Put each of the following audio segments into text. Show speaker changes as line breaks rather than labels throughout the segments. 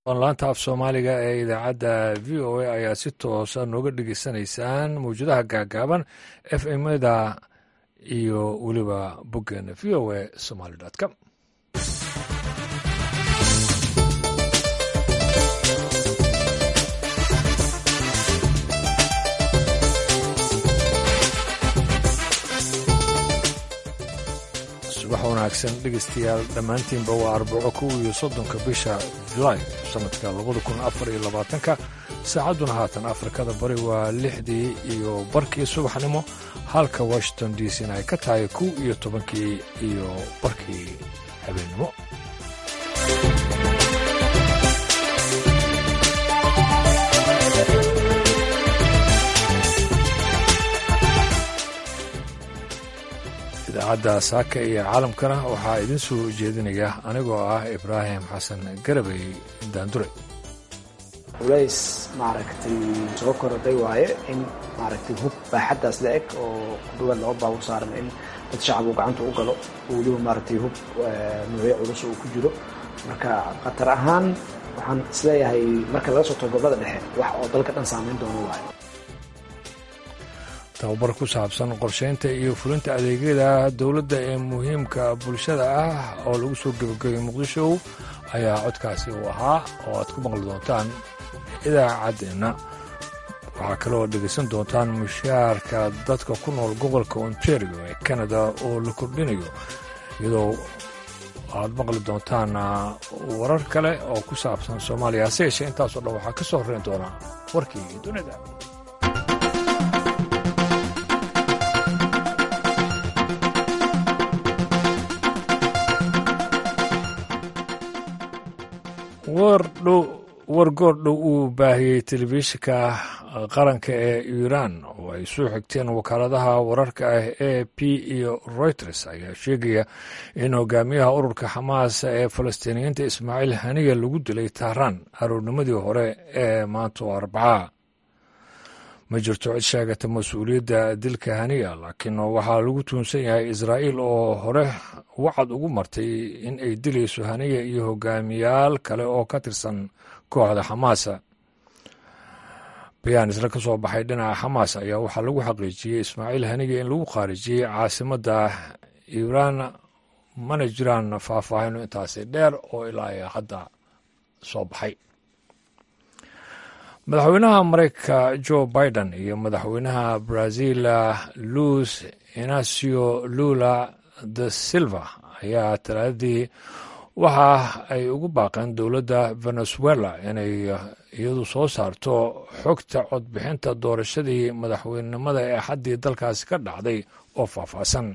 laanta af soomaaliga ee idaacadda v o a ayaa si toosa nooga dhegeysanaysaan mawjadaha gaagaaban f mda iyo weliba boggeena v o a somaly com subax wanaagsan dhegeystayaal dhammaantiinba waa arbaco kow iyo soddonka bisha julaay sanadka labada kun afar iyo labaatanka saacadduna haatan afrikada bari waa lixdii iyo barkii subaxnimo halka washington d c na ay ka tahay kow iyo tobankii iyo barkii habeennimo idaacadda saaka iyo caalamkana waxaa idin soo jeedinaya anigoo ah ibraahim xasan garabay daandure
culays maaragtay soo korodhay waaye in maaragtay hub baaxaddaas la eg oo ku dhawaad laba baabur saaran in dad shacab uu gacanta u galo oo weliba maaragtay hub nuucyo culus uu ku jiro marka khatar ahaan waxaan isleeyahay marka laga soo tago gobolada dhexe wax oo dalka dhan saamayn doono waayo
tababar ku saabsan qorsheynta iyo fulinta adeegyada dowladda ee muhiimka bulshada ah oo lagu soo gebagabay muqdisho ayaa codkaasi uu ahaa oo aad ku maqli doontaan idaacaddeenna waxaa kaloo dhegaysan doontaan mushaarka dadka ku nool gobolka ontario ee canada oo la kordhinayo iyadoo aad maqli doontaan warar kale oo ku saabsan soomaaliya hase yeeshee intaasoo dhan waxaa ka soo horreyn doonaa warkii dunida war goordhow uu baahiyey telefishinka qaranka ee iiraan oo ay soo xigteen wakaaladaha wararka ah e p iyo reuters ayaa sheegaya in hogaamiyaha ururka xamaas ee falastiiniyiinta ismaaciil haniya lagu dilay tahraan aroornimadii hore ee maanta oo arbaca ma jirto cid sheegata mas-uuliyadda dilka haniya laakiin waxaa lagu tuunsan yahay israa'iil oo hore wacad ugu martay in ay dilayso haniya iyo hogaamiyaal kale oo ka tirsan kooxda xamaasa bayaan isla ka soo baxay dhinaca xamaas ayaa waxaa lagu xaqiijiyey ismaaciil haniya in lagu khaarijiyey caasimadda iiraan mana jiraan faahfaahino intaasi dheer oo ilaa hadda soo baxay madaxweynaha mareykanka joe biden iyo madaxweynaha brazil luis inacio lula de silva ayaa talaadadii waxa ay ugu baaqeen dowladda venezuela inay iyadu soo saarto xogta codbixinta doorashadii madaxweynenimada ee xaddii dalkaasi ka dhacday oo faahfaahsan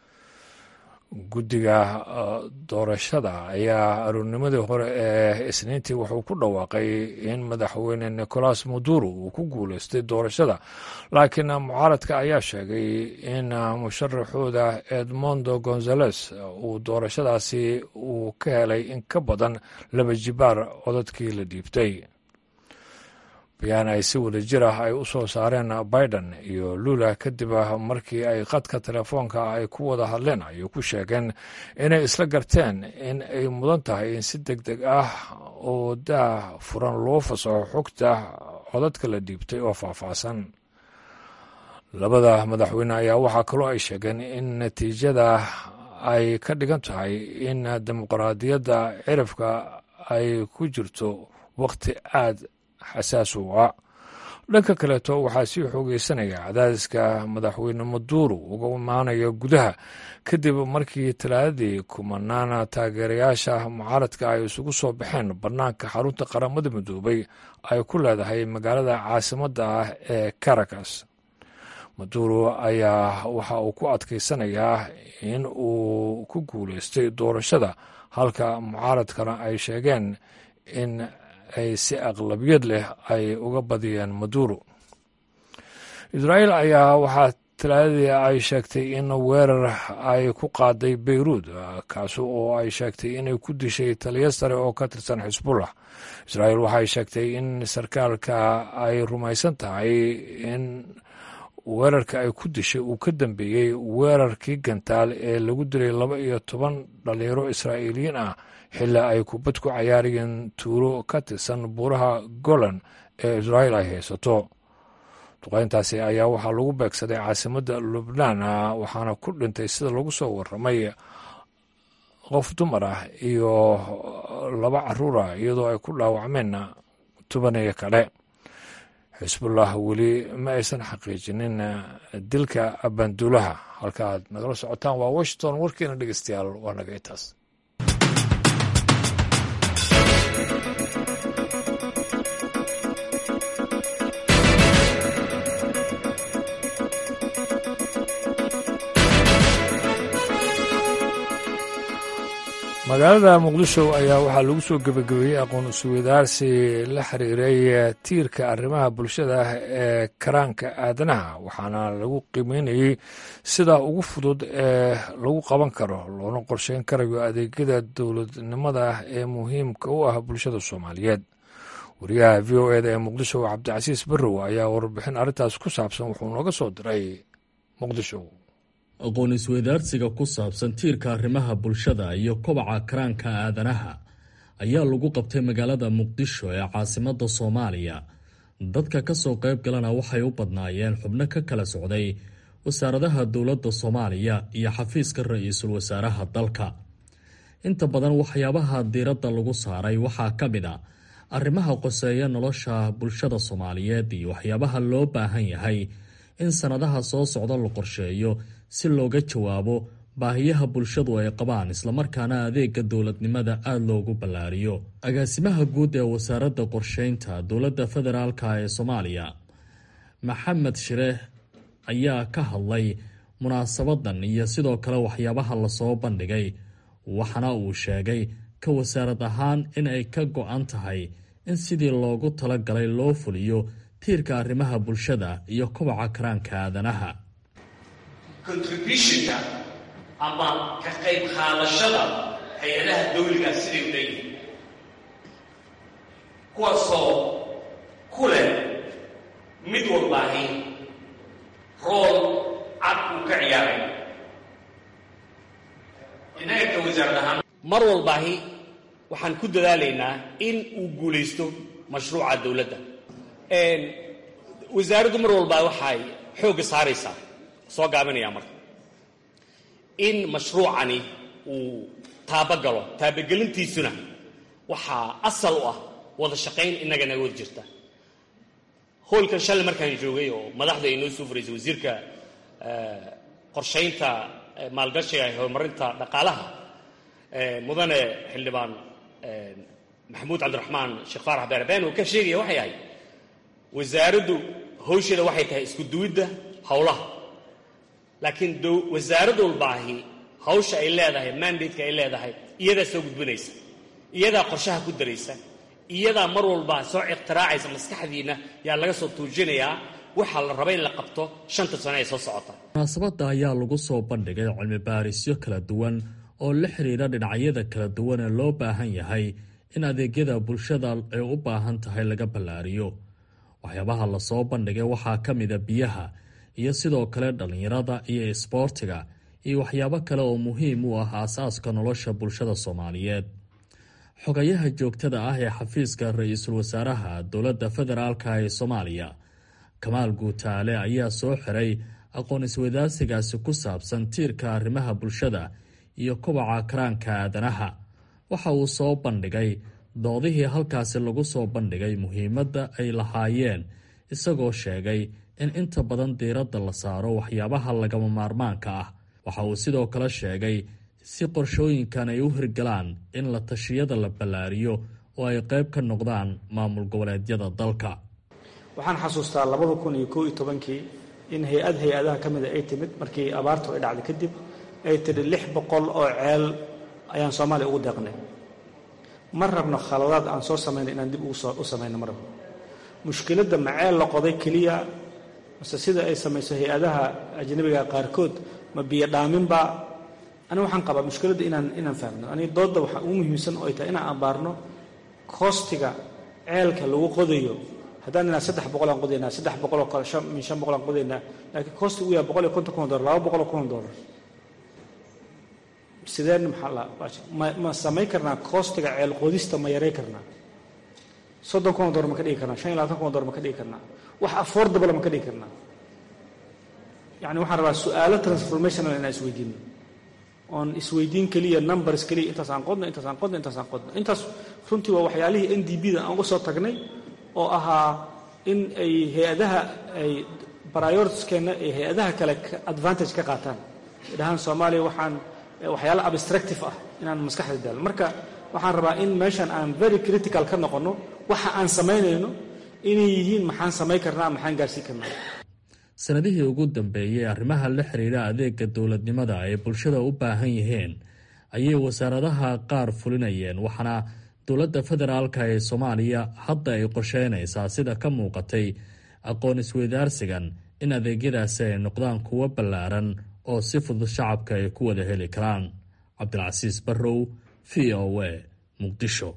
guddiga doorashada ayaa aroornimadii hore ee isniintii wuxuu ku dhawaaqay in madaxweyne nicolas maduro uu ku guuleystay doorashada laakiin mucaaradka ayaa sheegay in musharaxooda edmondo gonzales uu doorashadaasi uu ka helay in ka badan laba jibaar codadkii la dhiibtay bayaan ay si wada jir ah ay u soo saareen biden iyo lula kadib markii ay qadka telefoonka ay ku wada hadleen ayay ku sheegeen inay isla garteen in ay mudan tahay in si deg deg ah oo daah furan loo fasaxo xogta codadka la dhiibtay oo faahfaahsan labada madaxweyne ayaa waxaa kaloo ay sheegeen in natiijada ay ka dhigan tahay in dimuqraadiyadda cirifka ay ku jirto wakhti aad xasaas u ah dhanka kaleeto waxaa sii xoogeysanaya cadaadiska madaxweyne maduro uga imaanaya gudaha kadib markii talaadadii kumanaan taageerayaasha mucaaradka ay isugu soo baxeen bannaanka xarunta qaramada midoobay ay ku leedahay magaalada caasimadda ah ee caracas maduro ayaa waxa uu ku adkaysanayaa in uu ku guuleystay doorashada halka mucaaradkana ay sheegeen in ay si aqlabiyad leh ay uga badiyeen maduro israa'iil ayaa waxaa talaadadii ay sheegtay in weerar ay ku qaaday beyruud kaasi oo ay sheegtay inay ku dishay taliya sare oo ka tirsan xisbullah israa'iil waxay sheegtay in sarkaalka ay rumaysan tahay in weerarka ay ku dishay uu ka dambeeyey weerarkii gantaal ee lagu dilay laba iyo toban dhalinyaro israa'iiliyiin ah xilaa ay kubad ku cayaarayeen tuulo ka tirsan buuraha golan ee israa'iil ay haysato duqeyntaasi ayaa waxaa lagu beegsaday caasimadda lubnaan waxaana ku dhintay sida lagu soo waramay qof dumar ah iyo laba caruur ah iyadoo ay ku dhaawacmeen tubaniyo kale xisbullah weli ma aysan xaqiijinin dilka banduulaha halka aad nagala socotaan waa washington warkiina dhegeystayaal waa naga intaas magaalada muqdisho ayaa waxaa lagu soo gebagabeeyey aqoon isweydaarsi la xiriiray tiirka arrimaha bulshada ee karaanka aadanaha waxaana lagu qiimeynayey sida ugu fudud ee lagu qaban karo loona qorsheyn karayo adeegyada dowladnimada ee muhiimka u ah bulshada soomaaliyeed wariyaha v o eda ee muqdisho cabdicasiis barrow ayaa warbixin arrintaas ku saabsan wuxuu nooga soo diray muqdisho
aqoon isweydaarsiga ku saabsan tiirka arrimaha bulshada iyo kobaca karaanka aadanaha ayaa lagu qabtay magaalada muqdisho ee caasimadda soomaaliya dadka ka soo qayb galana waxay u badnaayeen xubno ka kala socday wasaaradaha dowladda soomaaliya iyo xafiiska ra-iisul wasaaraha dalka inta badan waxyaabaha diiradda lagu saaray waxaa ka mid a arrimaha qoseeya nolosha bulshada soomaaliyeed iyo waxyaabaha loo baahan yahay in sannadaha soo socda la qorsheeyo si looga jawaabo baahiyaha bulshadu ay qabaan islamarkaana adeega dowladnimada aada loogu ballaariyo agaasimaha guud ee wasaaradda qorsheynta dowladda federaalk ee soomaaliya maxamed shireeh ayaa ka hadlay munaasabadan iyo sidoo kale waxyaabaha lasoo bandhigay waxaana uu sheegay ka wasaarad ahaan in ay ka go-an tahay in sidii loogu talagalay loo fuliyo tiirka arrimaha bulshada iyo kobaca karaanka aadanaha
contributionka ama ka qayb qaadashada hay-adaha dawligaa siday u leeyihiin kuwaasoo ku leh mid walbaahi rool cad uu ka ciyaaray innaga ka wasaarad ahaan mar walbaahi waxaan ku dadaalaynaa in uu guulaysto mashruuca dawladda wasaaraddu mar walbaa waxay xoogga saaraysaa soo gaabinayaa marka in mashruucani uu taabagalo taabagelintiisuna waxaa asal u ah wada shaqayn innaga naga wada jirta hoolkan shalay markaan joogay oo madaxda ay noo soo furaysay wasiirka qorshaynta maalgashiga ee horumarinta dhaqaalaha mudane xildhibaan maxamuud cabdiraxmaan sheekh faarax beerbeen oo ka sheegaya waxay ahayd wasaaraddu hawsheeda waxay tahay isku duwidda howlaha laakiin wasaarad walbaahi hawsha ay leedahay mandateka ay leedahay iyadaa soo gudbinaysa iyadaa qorshaha ku daraysa iyadaa mar walba soo iqtiraacaysa maskaxdiina yaa laga soo tuujinayaa waxaa la raba in la qabto shanta sano ee soo socota
munaasabadda ayaa lagu soo bandhigay cilmi baarisyo kala duwan oo la xiriira dhinacyada kala duwan ee loo baahan yahay in adeegyada bulshada ay u baahan tahay laga ballaariyo waxyaabaha lasoo bandhigay waxaa ka mida biyaha iyo sidoo kale dhallinyarada iyo isboortiga iyo waxyaabo kale oo muhiim u ah aasaaska nolosha bulshada soomaaliyeed xogayaha joogtada ah ee xafiiska ra-iisul wasaaraha dowladda federaalka ee soomaaliya kamaal guutaale ayaa soo xiray aqoon isweydaarsigaasi ku saabsan tiirka arrimaha bulshada iyo kobaca karaanka aadanaha waxa uu soo bandhigay doodihii halkaasi lagu soo bandhigay muhiimadda ay lahaayeen isagoo sheegay in inta badan diiradda la saaro waxyaabaha lagama maarmaanka ah waxa uu sidoo kale sheegay si qorshooyinkan ay u hirgalaan in la tashiyada la ballaariyo oo ay qayb ka noqdaan maamul goboleedyada dalka
waxaan xasuustaa labada kun iyo koo iyo tobankii in hay-ad hay-adaha ka mida ay timid markii abaartu ay dhacday kadib ay tidhi lix boqol oo ceel ayaan soomaaliya ugu deeqnay ma rabno khaladaad aan soo samayno inaan dib u samayno ma rabno mushkiladda ma ceel la qoday keliya mase sida ay samayso hay-adaha ajnabiga qaarkood ma biyo dhaaminba aniga waxaan qabaa mushkiladda inaan inaan fahmno aniga doodda waxaa ugu muhiimsan oo ay tahay inaan abaarno koostiga ceelka lagu qodayo
haddaan inaa saddex boqolaan qodaynaa saddex boqoloo kale shan min shan boqolaan qodaynaa laakiin koosti uu yahay boqol iyo konton kun dollar laba boqoloo kun dollar sideen maxaa la ma ma samayn karnaa koostiga ceel qodista ma yaray karnaa soddon kun dollar ma ka dhigi karnaa shan iyo labaatan kun dollar ma ka dhigi karnaa wax affordable ma ka dhigi karnaa yacni waxaan rabaa su-aalo transformational inaan isweydiino oon isweydiin keliya numbers keliya intaas aan qodno intaas aan qodno intaas aan qodno intaas runtii waa waxyaalihii n d b da aan uga soo tagnay oo ahaa in ay hay-adaha ay prioritieskeenna ay hay-adaha kale advantage ka qaataan dhahaan soomaaliya waxaan waxyaalo abstractive ah inaan maskaxda daalno marka waxaan rabaa in meeshan aan very critical ka noqonno waxa aan samaynayno inay yihiin maxaan samayn karnaa maxaan gaarsiin karnaa
sanadihii ugu dambeeyey arrimaha la xiriira adeega dowladnimada ay bulshada u baahan yihiin ayay wasaaradaha qaar fulinayeen waxaana dowladda federaalka ee soomaaliya hadda ay qorsheynaysaa sida ka muuqatay aqoon isweydaarsigan in adeegyadaasi ay noqdaan kuwo ballaaran oo si fudud shacabka ay ku wada heli karaan cabdilcasiis barrow v o a muqdisho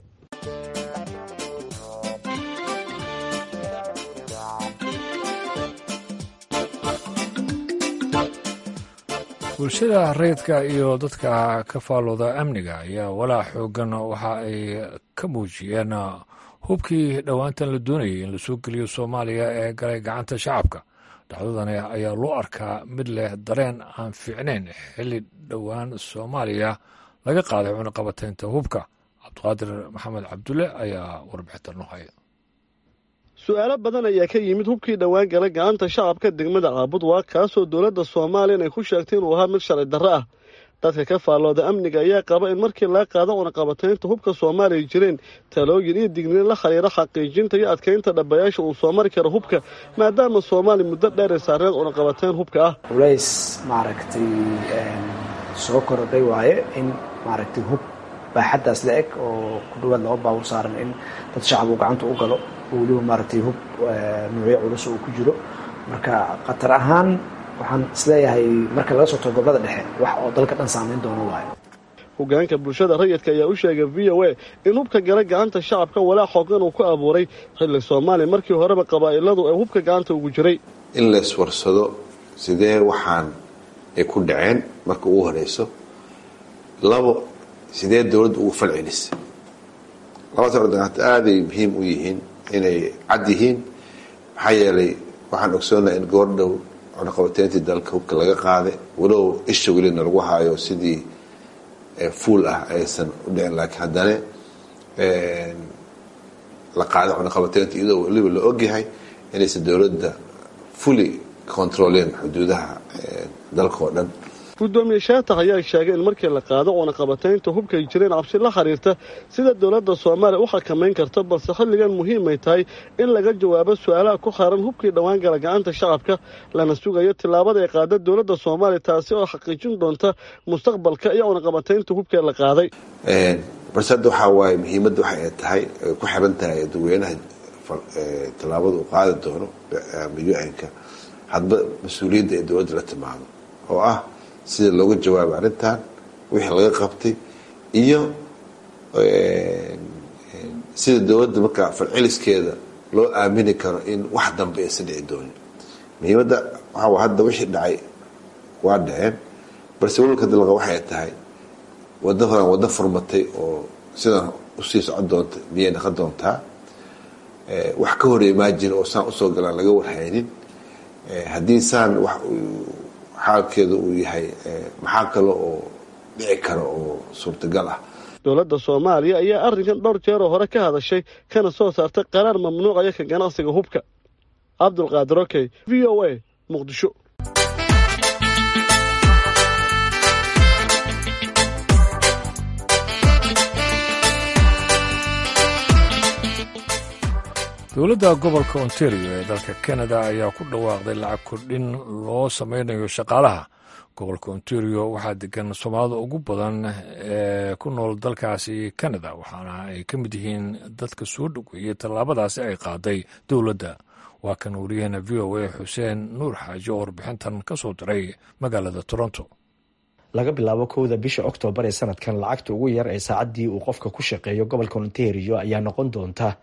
bulshada rayidka iyo dadka ka faalooda amniga ayaa walaac xoogan waxa ay ka muujiyeen hubkii dhowaantan la doonayay in lasoo geliyo soomaaliya ee galay gacanta shacabka dhacdadani ayaa loo arkaa mid leh dareen aan fiicnayn xilli dhowaan soomaaliya laga qaaday cunaqabataynta hubka cabdiqaadir maxamed cabdulle ayaa warbixinta noo haya
su-aalo badan ayaa ka yimid hubkii dhowaan galay gacanta shacabka degmada caabud waa kaasoo dowladda soomaaliyan ay ku sheegtay inuu ahaa mid sharci darro ah dadka ka faallooda amniga ayaa qaba in markii laga qaado cunaqabataynta hubka soomaaliya jireen talooyin iyo digniin la xiriira xaqiijinta iyo adkaynta dhabayaasha uu soo mari karo hubka maadaama soomaaliya muddo dheer ay saarneed cunaqabatayn hubka ah
culays maaragtay soo korodhay waaye in maaragtay hub baaxaddaas la eg oo ku dhawaad laba baabur saaran in dad shacab uu gacanta u galo oo weliba maaragtay hub nuucyo culus uu ku jiro marka khatar ahaan waxaan isleeyahay marka laga soo tago gobolada dhexe wax oo dalka dhan saamayn doono waayo
hogaanka bulshada rayidka ayaa u sheegay v o a in hubka gala gacanta shacabka walaac xoogan uu ku abuuray xilli soomaaliya markii horeba qabaa'iladu ee hubka gacanta ugu jiray
in la iswarsado sidee waxaan ay ku dhaceen marka ugu horeyso labo sidee dowladda ugu fal celisay labadaas ordagaanta aaday muhiim u yihiin inay cad yihiin maxaa yeelay waxaan ogsoonaha in goordhow cunaqabateyntii dalka hubka laga qaaday walow isha welina lagu haayo sidii fuul ah aysan u dhicin laakiin haddana la qaaday cunaqabateynta iyadoo weliba la ogyahay inaysan dowladda fully controleen xuduudaha dalka oo dhan
gudoomiye shaatax ayaa sheegay in markii la qaado cunaqabataynta hubkay jireen cabsi la xiriirta sida dowladda soomaaliya u xakamayn karta balse xilligan muhiimay tahay in laga jawaabo su-aalaha ku xaaran hubkii dhowaan gala gacanta shacabka lana sugayo tillaabada ay qaada dowladda soomaaliya taasi oo xaqiijin doonta mustaqbalka iyo cunaqabataynta hubkee la qaaday
balse hadda waxaa waaye muhiimadda waxa ay tahay ay ku xiran tahay dadweynaha tillaabada uu qaadi doono u-nka hadba mas-uuliyadda ee dowladda la timaado oo ah sida looga jawaabo arrintan wixii laga qabtay iyo sida dowladda markaa falceliskeeda loo aamini karo in wax dambe aysan dhici doonin muhiimadda waxaa hadda wixii dhacay waa dhaceen balse walwalka dalqa waxay tahay wadda horan waddo furmatay oo sidan usii socon doonta miyay naqon doontaa wax ka hor imaajin oo saan usoo galaan laga warhaynin haddii saan wax xaalkeedu uu yahay maxaa kale oo dhici kara oo suurtagal ah
dowladda soomaaliya ayaa arrinkan dhowr jeeroo hore ka hadashay kana soo saartay qaraar mamnuucaya ka ganacsiga hubka cabdulqaadir okey v o a muqdisho
dowladda gobolka ontario ee dalka canada ayaa ku dhawaaqday lacag kordhin loo sameynayo shaqaalaha gobolka ontario waxaa degan soomaalida ugu badan ee ku nool dalkaasi canada waxaana ay ka mid yihiin dadka soo dhoweeyey tallaabadaasi ay qaaday dowladda waa kan wariyaheena v o a xuseen nuur xaaji oo warbixintan ka soo diray magaalada toronto
laga bilaabo kowda bisha oktoobar ee sanadkan lacagta ugu yar ee saacaddii uu qofka ku shaqeeyo gobolka ontario ayaa noqon doonta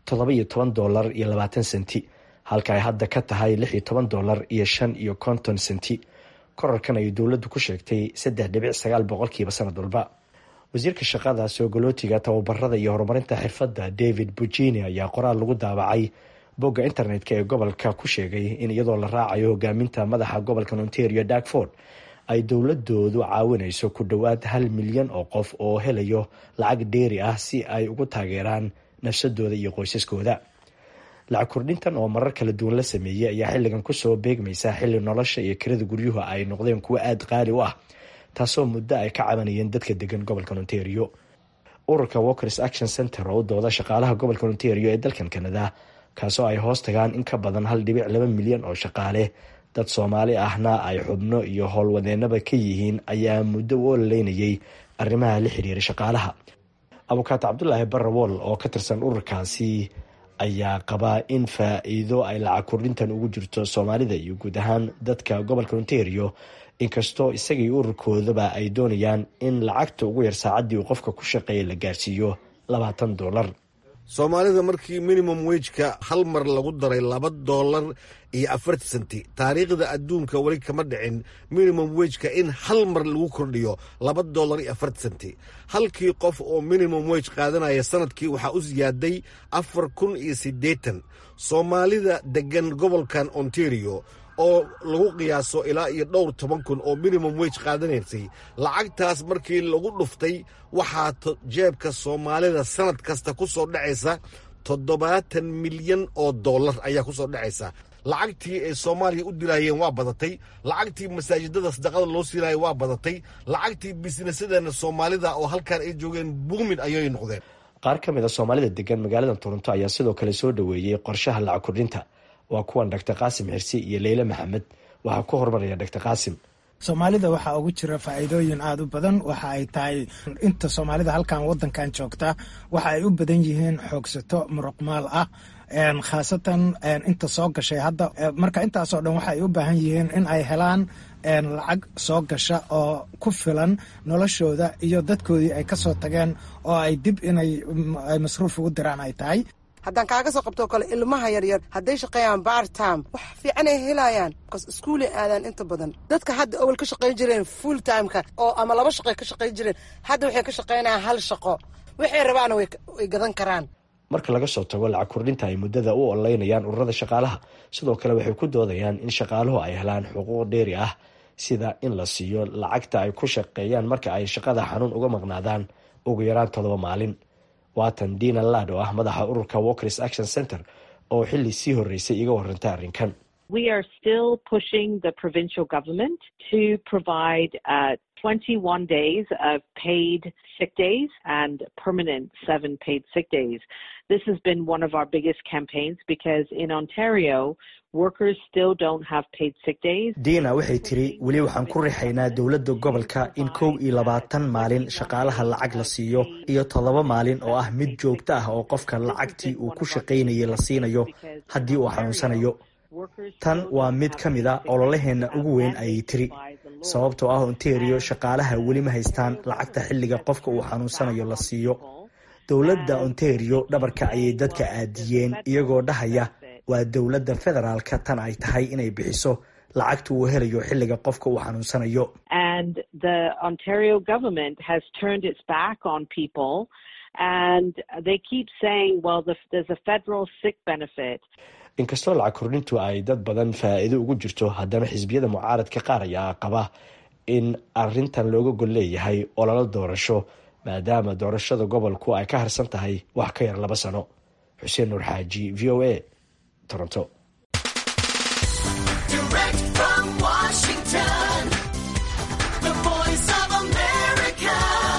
toddoba iyo toban dolar iyo labaatan senti halka ay hadda ka tahay lix iyo toban dolar iyo shan iyo konton senti korarkan ayay dowladdu ku sheegtay saddex dhibic sagaal boqolkiiba sanad walba wasiirka shaqada soogolootiga tababarada iyo horumarinta xirfadda david bujini ayaa qoraal lagu daabacay bogga internet-ka ee gobolka ku sheegay in iyadoo la raacayo hogaaminta madaxa gobolka ontario darkford ay dowladoodu caawinayso ku dhowaad hal milyan oo qof oo helayo lacag dheeri ah si ay ugu taageeraan nafsadooda iyo qoysaskooda lacag kordhintan oo marar kala duwan la sameeyey ayaa xilligan kusoo beegmaysa xilli nolosha iyo kirada guryuhu ay noqdeen kuwo aada qaali u ah taasoo muddo ay ka cabanayeen dadka degan gobolka ontario ururka walkers action center oo u dooda shaqaalaha gobolka ontario ee dalkan canada kaasoo ay hoos tagaan in ka badan hal dhibic laba milyan oo shaqaale dad soomaali ahna ay xubno iyo howlwadeenaba ka yihiin ayaa muddo u ololeynayay arrimaha la xiriira shaqaalaha abukaato cabdulaahi barrawool oo ka tirsan ururkaasi ayaa qabaa in faa-iido ay lacag kordhintan ugu jirto soomaalida iyo guud ahaan dadka gobolka ontario inkastoo isagii ururkoodaba ay doonayaan in lacagta ugu yar saacaddii uu qofka ku shaqeeya la gaarsiiyo labaatan dolar
soomaalida markii minimum wejka hal mar lagu daray laba doolar iyo afarti senti taariikhda adduunka weli kama dhicin minimum wejka in hal mar lagu kordhiyo laba doolar iyo afarti senti halkii qof oo minimum wej qaadanaya sanadkii waxaa u siyaaday afar kun iyo siddeetan soomaalida deggan gobolkan ontario oo lagu qiyaaso ilaa iyo dhowr toban kun oo minimum wege qaadanaysay lacagtaas markii lagu dhuftay waxaa jeebka soomaalida sanad kasta ku soo dhacaysa toddobaatan milyan oo dollar ayaa ku soo dhacaysa lacagtii ay soomaaliya u dilaayeen waa badatay lacagtii masaajidada sadaqada loo siinaaya waa badatay lacagtii bisnesadana soomaalida oo halkan ay joogeen buumin ayay noqdeen
qaar ka mid a soomaalida degan magaalada toronto ayaa sidoo kale soo dhoweeyey qorshaha lacag kordhinta waa kuwan doctor qaasim xirsi iyo leyle maxamed waxaa ku horumaraya doctor qaasim
soomaalida waxaa ugu jira faa'iidooyin aada u badan waxa ay tahay inta soomaalida halkan wadankan joogta waxa ay u badan yihiin xoogsato muruqmaal ah khaasatan inta soo gashay hadda marka intaasoo dhan waxaay u baahan yihiin in ay helaan lacag soo gasha oo ku filan noloshooda iyo dadkoodii ay kasoo tageen oo ay dib inay masruuf ugu diraan ay tahay
haddaan kaaga soo qabtoo kale ilmaha yaryar hadday shaqeeyaan bar time wax fiican ay helayaan bas iskuulay aadaan inta badan dadka hadda awal ka shaqayn jireen full timeka oo ama laba shaqoy ka shaqayn jireen hadda waxay ka shaqaynayaan hal shaqo waxay rabaana way gadan karaan
marka laga soo tago lacag kordhinta ay muddada u ololeynayaan ururada shaqaalaha sidoo kale waxay ku doodayaan in shaqaaluhu ay helaan xuquuq dheeri ah sida in la siiyo lacagta ay ku shaqeeyaan marka ay shaqada xanuun uga maqnaadaan ugu yaraan toddoba maalin waatan dina laad oo ah madaxa ururka walkers action center oo xili sii horeysay iga warantay arrinkan
We are still pushing the provincial government to provide uh, 21 days of paid sick days and permanent seven paid sick days. This has been one of our biggest campaigns because in Ontario, workers still don't have paid sick days.
diina waxay tiri weli waxaan ku rixaynaa dowladda gobolka in kow iyo labaatan maalin shaqaalaha lacag la siiyo iyo toddoba maalin oo ah mid joogto ah oo qofka lacagtii uu ku shaqaynayay la siinayo haddii uu xanuunsanayo tan waa mid ka mid a ololaheenna ugu weyn ayay tiri sababtoo ah ontario shaqaalaha weli ma haystaan lacagta xilliga qofka uu xanuunsanayo la siiyo dowladda ontario dhabarka ayay dadka aadiyeen iyagoo dhahaya waa dowladda federaalka tan ay tahay inay bixiso lacagta uu helayo xilliga qofka uu xanuunsanayo
And the Ontario government has turned its back on people and they keep saying, well, the, there's a federal sick benefit.
inkastoo lacag kordhintu ay dad badan faa'iido ugu jirto haddana xisbiyada mucaaradka qaar ayaa qaba in arintan looga gol leeyahay ololo doorasho maadaama doorashada gobolku ay ka harsan tahay wax ka yar laba sano xuseen nuur xaaji v o a toronto
Direct from Washington, the voice of America,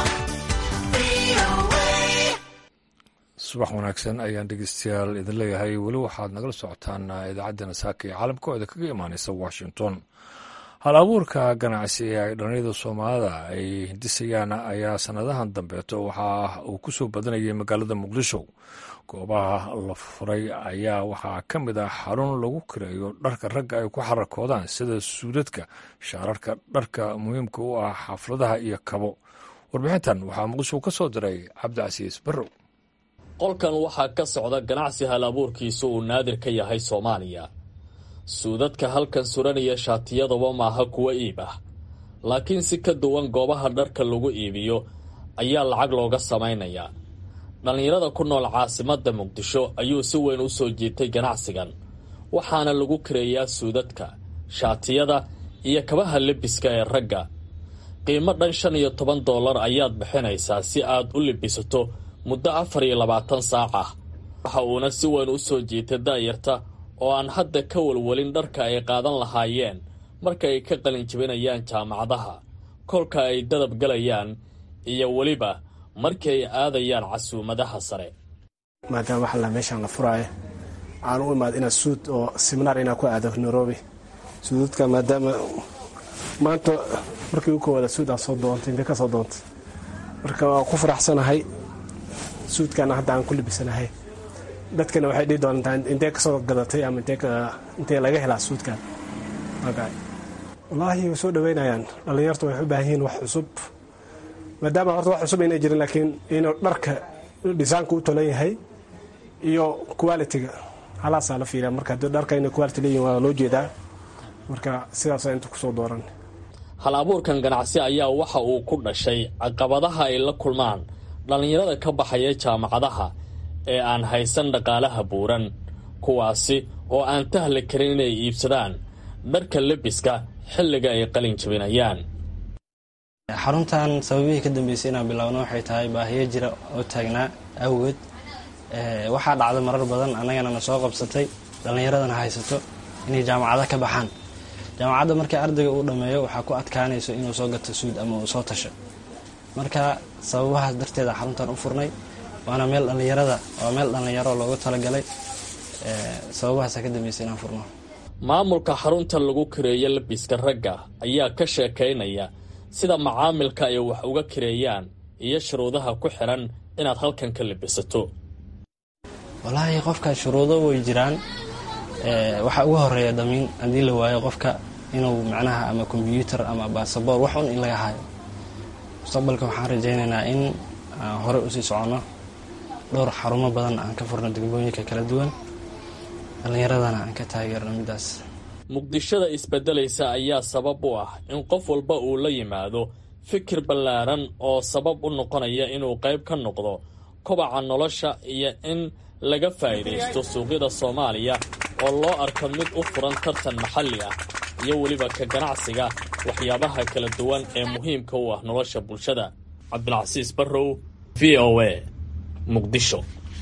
VOA.
subax wanaagsan ayaan dhegeystayaal idin leeyahay weli waxaad nagala socotaan idaacaddana saaka ee caalamka oo idinkaga imaaneysa washington hal abuurka ganacsi ee ay dhallinyada soomaalida ay hindisayaan ayaa sanadahan dambeeto waxa uu ku soo badanayay magaalada muqdisho goobaha la furay ayaa waxaa ka mid ah xarun lagu kireeyo dharka ragga ay ku xarakoodaan sida suudadka shaararka dharka muhiimka u ah xafladaha iyo kabo warbixintan waxaa muqdisho ka soo diray cabdicasiis barrow
qolkan waxaa ka socda ganacsi hal abuurkiisu uu naadir ka yahay soomaaliya suudadka halkan suranaya shaatiyadaba maaha kuwa iib ah laakiin si ka duwan goobaha dharka lagu iibiyo ayaa lacag looga samaynayaa dhallinyarada ku nool caasimadda muqdisho ayuu si weyn u soo jiitay ganacsigan waxaana lagu kareeyaa suudadka shaatiyada iyo kabaha lebiska ee ragga qiimo dhan shan iyo toban dollar ayaad bixinaysaa si aad u lebisato muddo afar iyo labaatan saac ah waxa uuna si weyn u soo jiitay da'yarta oo aan hadda ka walwalin dharka ay qaadan lahaayeen marka ay ka qalinjibinayaan jaamacadaha kolka ay dadab galayaan iyo weliba markii ay aadayaan casuumadaha sare
maadaama waxaa la meeshaan la furaayo aan u imaad inaad suud oo siminaar inaa ku aado nairobi suudadka maadaama maanta markii u koowaada suud aan soo doontay intee ka soo doontay marka waan ku faraxsanahay suudkana hadda aan ku libisanahay dadkana waxay dhihi doontaa intee ka soo gadatay ama intee laga helaa suudkan wallaahi way soo dhaweynayaan dhallinyartu waxay u baahan yihiin wax cusub maadaama horta wax cusub aynay jirin laakiin inuu dharka dhisaanka u tolan yahay iyo qualitiga halaasaa la fiiriya marka haddii dharka inay quality leeyihin waa loo jeedaa marka sidaasaa inta kusoo dooran
hal abuurkan ganacsi ayaa waxa uu ku dhashay caqabadaha ay la kulmaan dhallinyarada ka baxaya jaamacadaha ee aan haysan dhaqaalaha buuran kuwaasi oo aan tahli karin inay iibsadaan dharka lebiska xilliga ay qalin jabinayaan
xaruntan sababihii ka dambeysay inaan bilaabno waxay tahay baahiyo jira oo taagnaa awgeed waxaa dhacda marar badan annagana na soo qabsatay dhallinyaradana haysato inay jaamacado ka baxaan jaamacadda markii ardayga uu dhammeeyo waxaa ku adkaanayso inuu soo gato suud ama uu soo tasho marka sababahaas darteeda xaruntan u furnay waana meel dhallinyarada waa meel dhallinyaro loogu talagalay sababahaasa ka dambeysay inaan furno
maamulka xarunta lagu kareeyo labiska ragga ayaa ka sheekaynaya sida macaamilka ay wax uga kareeyaan iyo shuruudaha ku xiran inaad halkan ka labisato
wallaahi qofka shuruudo way jiraan waxaa ugu horeeya damiin haddii la waayo qofka inuu macnaha ama kombyuutar ama baasaboor wax un in laga hayo mustaqbalka waxaan rajaynaynaa in aan hore usii soconno dhowr xarumo badan aan ka furno degmooyinka kala duwan dhallinyaradana aan ka taageerno middaas
muqdishada isbeddelaysa ayaa sabab u ah in qof walba uu la yimaado fikir ballaaran oo sabab u noqonaya inuu qayb ka noqdo kobaca nolosha iyo in laga faa'iidaysto suuqyada soomaaliya oo loo arko mid u furan tartan maxalli ah iyo weliba ka ganacsiga waxyaabaha kala duwan ee muhiimka u ah nolosha bulshada cabdilcasiis barrow v o a muqdisho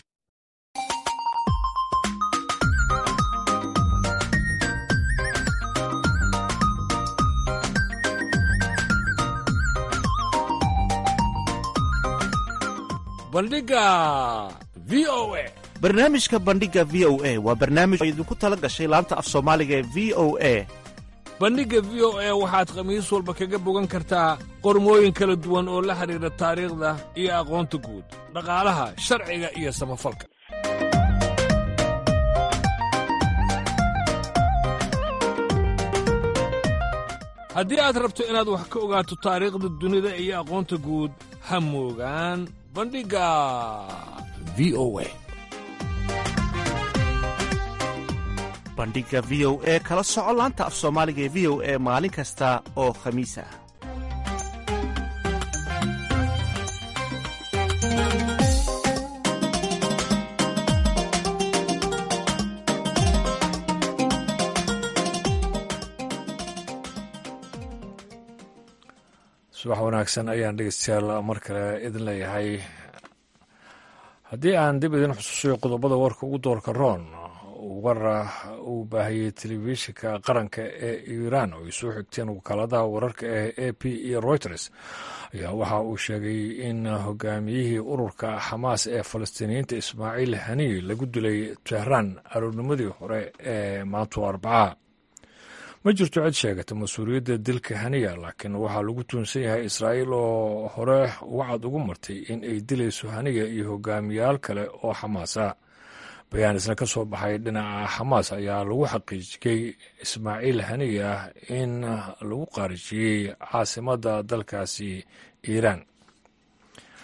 bandhiga v o a
barnaamijka bandhiga v o a waa barnaamij oo idinku tala gashay laanta af soomaaliga ee v o a
bandhigga v o a waxaad khamiis walba kaga bogan kartaa qormooyin kala duwan oo la xidhiidha taariikhda iyo aqoonta guud dhaqaalaha sharciga iyo samafalka haddii aad rabto inaad wax ka ogaato taariikhda dunida iyo aqoonta guud ha moogaan bandhigga v o a
bandhiga v o e kala soco laanta af soomaaliga ee v o e maalin kasta oo khamiis ah
subax wanaagsan ayaan dhegeystayaal mar kale idin leeyahay haddii aan dib idin xusuusiyo qodobada warka ugu doorka roon war uu baahiyey telefishinka qaranka ee iiraan oo ay soo xigteen wakaaladaha wararka ee a p iyo reuters ayaa waxa uu sheegay in hogaamiyihii ururka xamaas ee falastiiniyiinta ismaaciil haniy lagu dilay tehraan aroornimadii hore ee maantu arbaca ma jirto cid sheegata mas-uuliyadda dilka haniya laakiin waxaa lagu tuunsan yahay israa'iil oo hore wacad ugu martay in ay dilayso haniya iyo hogaamiyaal kale oo xamaasa bayaan isna ka soo baxay dhinaca xamaas ayaa lagu xaqiijiyey ismaaciil haniya in lagu qaarijiyey caasimadda dalkaasi iiraan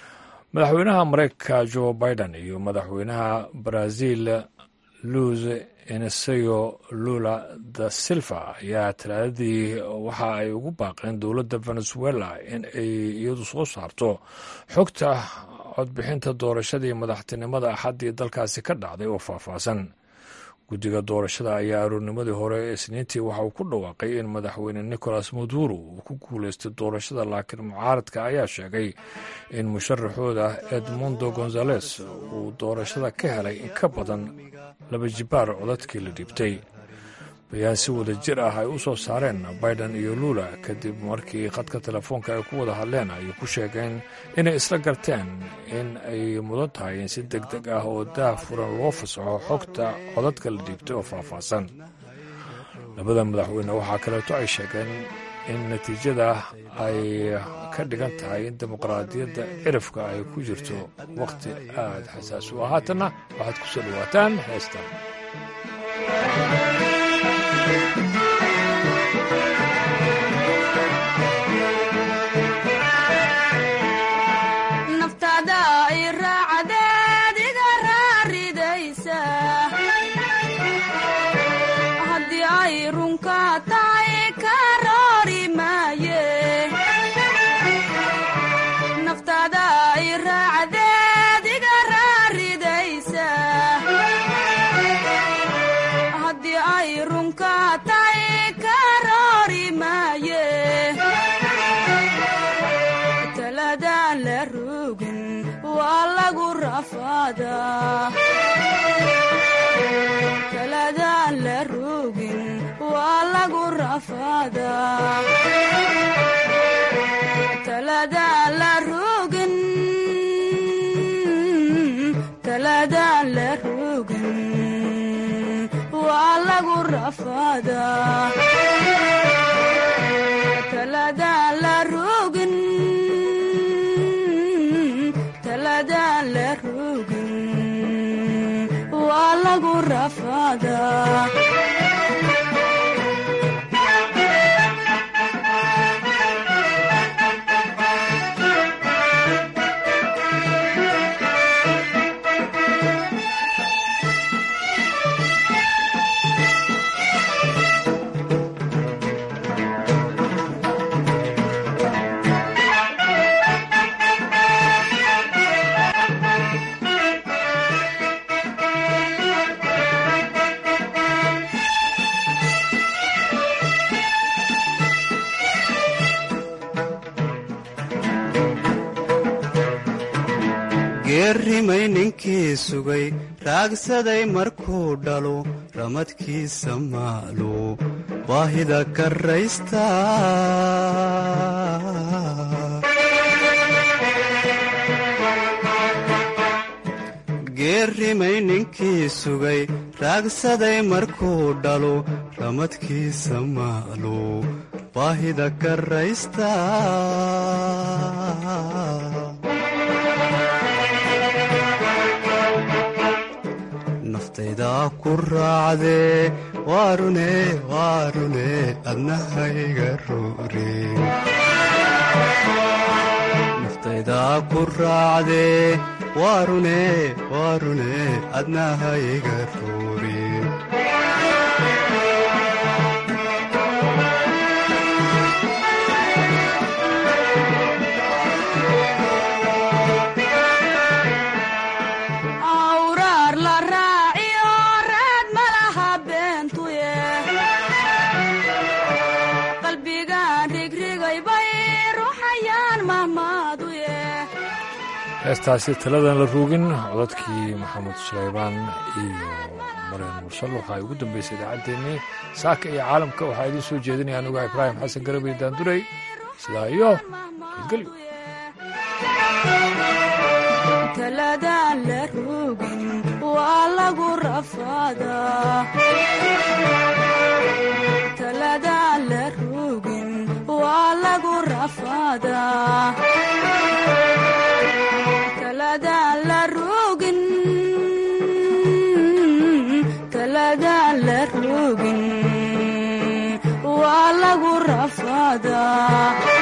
madaxweynaha mareykanka joe biden iyo madaxweynaha brazil luz eneseyo lula da silva ayaa talaadadii waxa ay ugu baaqeen dowladda venezuela in ay iyadu soo saarto xogta codbixinta doorashadii madaxtinimada axaddii dalkaasi ka dhacday oo faahfaahsan guddiga doorashada ayaa aroornimadii hore ee isniintii waxa uu ku dhawaaqay in madaxweyne nicolas maduro uu ku guuleystay doorashada laakiin mucaaradka ayaa sheegay in musharaxooda edmundo gonzales uu doorashada ka helay in ka badan laba jibaar codadkii la dhiibtay bayaan si wada jir ah ay u soo saareen biden iyo lula kadib markii khadka telefoonka ay ku wada hadleen ay ku sheegeen inay isla garteen in ay mudan tahay in si deg deg ah oo daah furan loo fasaxo xogta codadka la dhiibtay oo faahfaahsan labada madaxweyne waxaa kaleeto ay sheegeen in natiijada ay ka dhigan tahay in dimuqraadiyadda cirifka ay ku jirto wakhti aada xasaasi u ah haatanna waxaad ku soo dhawaataan heestan
naftaada ay raacdeed iga raaridaysa haddii ay runka tahay ka roori maaye naftaada ay raacdeed iga raaridaysa haddii ay runka tahay ka roori maaye taladaan la rogin waa lagu rafaadaa taladaan la rogin waa lagu rafaadaa taladaan la rogin taladaan la rogin waa lagu rafaadaa taladaan la rogin taladaan la rogin waa lagu rafaadaa
geerrimay ninkii sugay raagsaday markuu dhalo ramadkiisa maalu baahida karraysta geerrimay ninkii sugay raagsaday markuu dhalo ramadkiisa maalu baahida karraysta naftaydaa ku raacdee waarune waarune adnahayga roore naftaydaa ku raacdee waarune waarune adnahayga roore
awraar la raaciyo raad malaha beentuye qalbigaan rigrigay bay ruuxayaan mahmaaduye
heestaasi taladan la ruugin codadkii maxamed sulaybaan iyo mareen mursal waxaa ugu dambeysay idaacaddeenii saaka iyo caalamka waxaa idiin soo jeedinaya anuga ibraahim xasan garabey daanduray sidaa iyo nabadgelyo
taladaan la rogin waa lagu rafaadaa taladaan la rogin waa lagu rafaadaa taladaan la rogin taladaan la rogin waa lagu rafaadaa